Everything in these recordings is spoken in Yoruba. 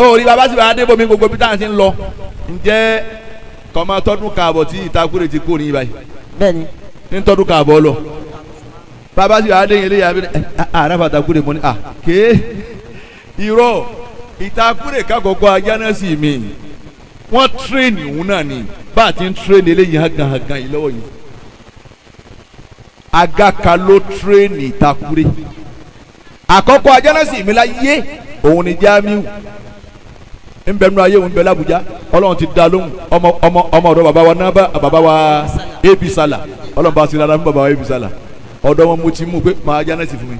orí baba sì bá dé bomi gbogbo bí táwọn ti ń lọ ǹjẹ́ kọ́mọ tọdún káàbọ̀ tí ìtakùrẹ́ ti kó ní ibà yìí bẹ́ẹ̀ni ní tọdún káàbọ̀ lọ baba sì bá dé yẹn léyà bí àràfà takùrẹ́ mọ́ ni à ké irọ́ ìtakùrẹ́ kakọ̀kọ́ ajánásì mi wọ́n tírèènì òun náà ni bá a ti ń tírèènì eléyìí hàgàn hàgàn yìí lọ́wọ́ yìí agaka ló tírèènì ìtakùrẹ́ àkọ́kọ́ ajánásì mi la yé òun ni Jamiu nbẹnu ayé òun bẹ l'Abuja Ọlọ́run ti da lóhùn ọmọ ọmọ ọmọ ọ̀dọ̀ baba wa naba baba wa ebi sala Ọlọ́run bá sinara fún baba wa ebi sala ọ̀dọ̀ wọn mo ti mú pé màá ajánásì fún mi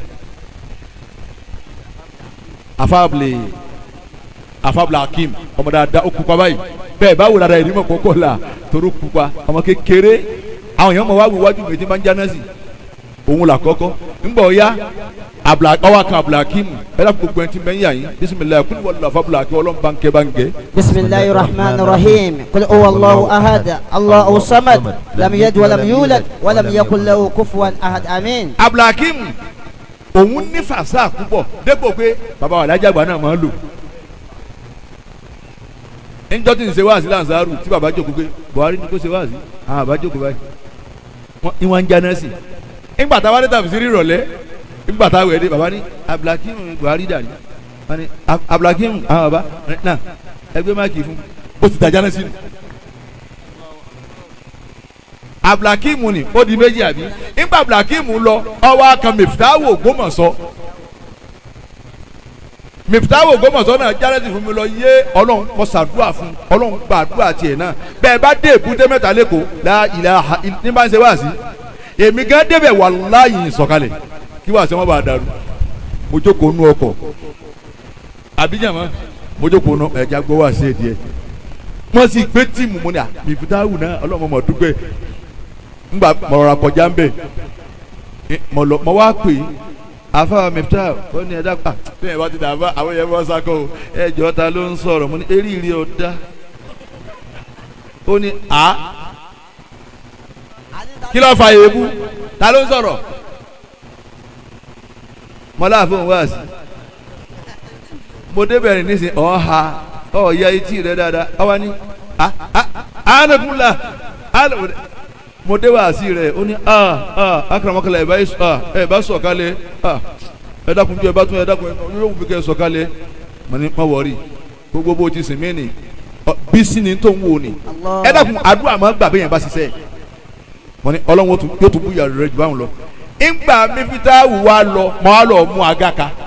afábìlì afábìlì Hakim ọmọ dáadáa ó kúpa báyìí bẹ́ẹ̀ báwo dáadáa yìí ni mo kọ́kọ́ la torí kúpa ọmọ kékeré àwọn èèyàn mọ̀ wá wí wájú mi tí máa ń jánásì òun là kọ́kọ́ ńgbọ̀ ya abla ọwọ́ kan abdulhakeem ẹ̀rọ gbogbo ẹni tí bẹ́ẹ̀ yà yín bisimilayi kúlù wàllu afa abdulhakeem ọlọ́run bá ń kẹ́ bá ń gẹ́. بسم الله الرحمن الرحيم قل هو الله أحد الله الصمد لم يلد ولم يولد ولم يكن له كفوا أحد آمين abdulhakeem òun ní fàṣà púpọ̀ dépò pé bàbá wa alájàgbá náà máa ń lò. níjọ́ tí ń ṣe wáàsí lanzaru tí bàbá jókòó pé buhari ni kò ṣe wáàsí àwọn bàbá jókòó báyìí wọ́n ìwọ̀n ń jáná sí i ńgbà táwa dé tàbí sí rírọ̀lẹ́ ńgbà táwa wẹ̀ dé bàbá ní abdulhakeem buhari dà ní wọ́n ní Ab- abdulhakeem àwọn bàbá náà ẹgbẹ́ máàkì fún ó ti dàjáná sí i abdulhakeem ni ó di méjì àbí ńgbà abdulhakeem lọ ọwọ́ akan mẹfìtáwò Ògbómọ̀ṣọ́ mẹfìtáwò Ògbómọ̀ṣọ́ náà járẹ́sì fún mi lọ yé ọlọ́run mo ṣàdúrà fún ọlọ́run gbàdúrà tiẹ̀ náà bẹ́ẹ̀ bá dé èbúté mẹ́ta lẹ́kọ̀ọ́ la ilaha illa- ní bá ń ṣe wá sí èmi gan débẹ̀ wàláyé sọ̀kalẹ̀ kí wàá sẹ́ wọ́n bá dàrú mo jókòó nú ọkọ̀ àbíjàmọ́ mo jókòó nú ẹ̀já gbọ́ wá sí ẹ̀díẹ̀ wọ́n sì gbé tíìmù mo ní à mẹfìtáwò náà ọlọ́run mọ̀ dúpẹ́ ngba mọ̀rọ̀ra kọjá ń bẹ̀ mọ̀ lọ mọ̀ wá pè é afa mẹ́fìtà ó ní ẹ̀dá pa bí ẹ̀ bá ti dàbá àwọn yẹn bọ́ sákò o ẹ̀ jọ ta ló ń sọ̀rọ̀ mo ní eríire ọ̀dá ó ní a kí ló fa èébú ta ló ń sọ̀rọ̀ mọ́lá fóun wá sí mo débẹ̀ rìn nísìnyí ọ̀ ha ọ̀ ya etí rẹ̀ dáadáa ọwọ́ ni a a anagunla anagunla mo dé wàásì rẹ̀ ó ní a a akaramakala ẹ̀ bá yẹ a ẹ̀ bá sọ̀ kalẹ̀ a ẹ̀ dákun bí ẹ̀ bá tún ẹ̀ dákun ẹ̀ yóò wù kẹ́ ẹ̀ sọ̀ kalẹ̀ mo ní má wọrí gbogbo bó ti sìn mí ni ọ, bí sí ni tó ń wò ni Allah. ẹ̀ dákun àdúrà máa gbà bẹ́yẹn bá ṣiṣẹ́ mo ní ọlọ́run ó tún- yóò tún bú ìyàrá rẹ̀ jù báwọn lọ ìgbà mi fi tá a wù wá lọ mọ́ á lọ mú aga ka